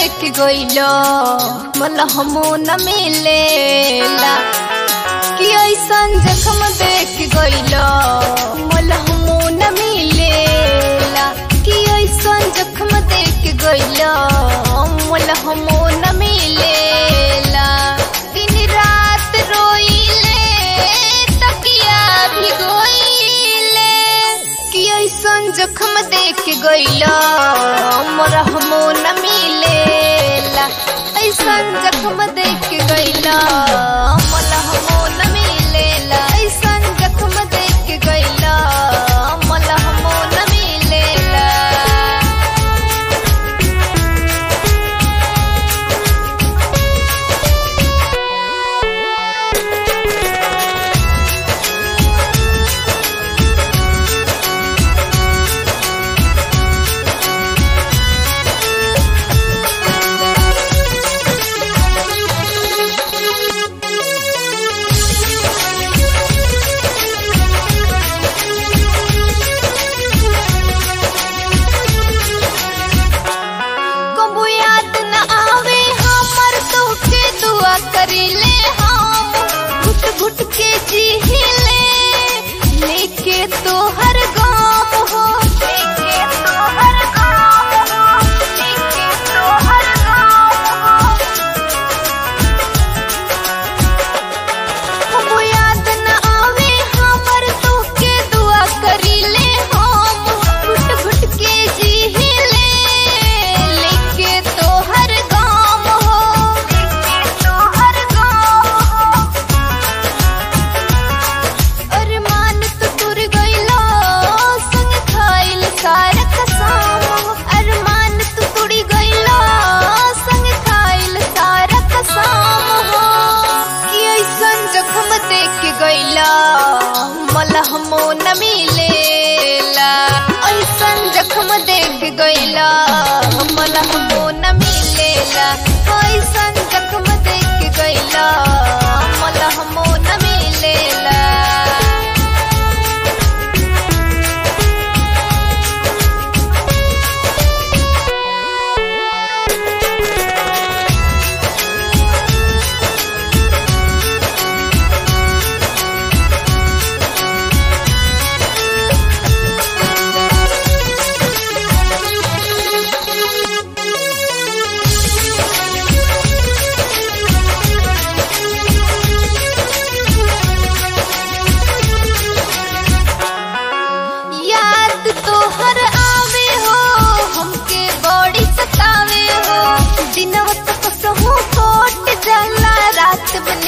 देख गइलो मला हमो न मिलेला कि ऐसन जखम देख गइलो मला हमो न मिलेला कि ऐसन जखम देख गइलो मला हमो न मिलेला दिन रात रोइले तकिया भिगोइले कि ऐसन जखम देख गइला मोरा हमो न मिलेला ऐसन जखम देख गइला मोला हमो न मिलेला ऐसन जखम देख गइला मोला हमो न मिलेला कबू याद न आवे हमर तोके दुआ करिले हम घुट घुट के जीले लेके तोहर गाम हो लेके तोहर गाम हो लेके तोहर गाम हो कबू याद न आवे हमर तोके दुआ करिले हम घुट घुट के जीले लेके तोहर गाम हो लेके तोहर गाम हो अरमान तो टूर गइलो संग खाइल सारा कसम हो अरमान तो टूरी गइलो संग खाइल सारा कसम हो कि ऐसन जखम देख गइला मला हमो न मिलेला ऐसन जखम देख गइला मला हमो न मिलेला ऐसन जखम देख गइला मला हमो न मिलेला याद तोहर आवे हो हमके बड़ी सतावे हो दिनवा तो कसहू कोट जाला रात बन